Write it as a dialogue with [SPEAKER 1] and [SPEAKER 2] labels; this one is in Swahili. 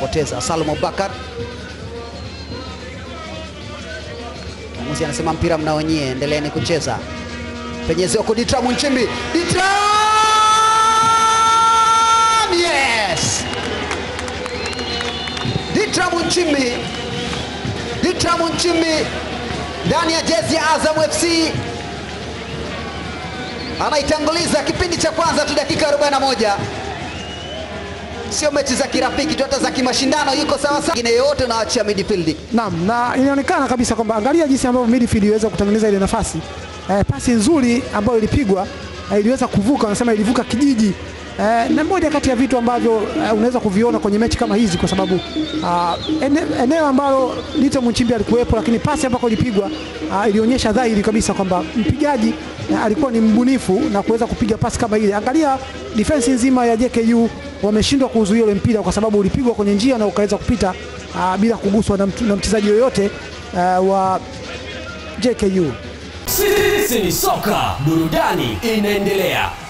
[SPEAKER 1] poteza. Salum Abubakar, mwamuzi anasema mpira mnaonyie, endeleeni kucheza. Penyezeo kwa Ditram Nchimbi, Ditram! Yes! Ditram Nchimbi, Ditram Nchimbi ndani ya jezi ya Azam FC anaitanguliza kipindi cha kwanza tu dakika 41 sio mechi za kirafiki tu, hata za kimashindano yuko sawa sawa. Ingine yote unaachia midfield.
[SPEAKER 2] Naam, na inaonekana kabisa kwamba angalia jinsi ambavyo midfield iliweza kutengeneza ile nafasi eh, pasi nzuri ambayo ilipigwa eh, iliweza kuvuka, wanasema ilivuka kijiji eh, na moja kati ya vitu ambavyo eh, unaweza kuviona kwenye mechi kama hizi kwa sababu ah, ene, eneo ambalo Lito Mchimbi alikuwepo, lakini pasi ambako ilipigwa ah, ilionyesha dhahiri kabisa kwamba mpigaji eh, alikuwa ni mbunifu na kuweza kupiga pasi kama ile. Angalia defense nzima ya JKU wameshindwa kuzuia ule mpira kwa sababu ulipigwa kwenye njia na ukaweza kupita ah, bila kuguswa na, mtu- na mchezaji yoyote ah, wa JKU.
[SPEAKER 3] Sisi ni soka, burudani inaendelea.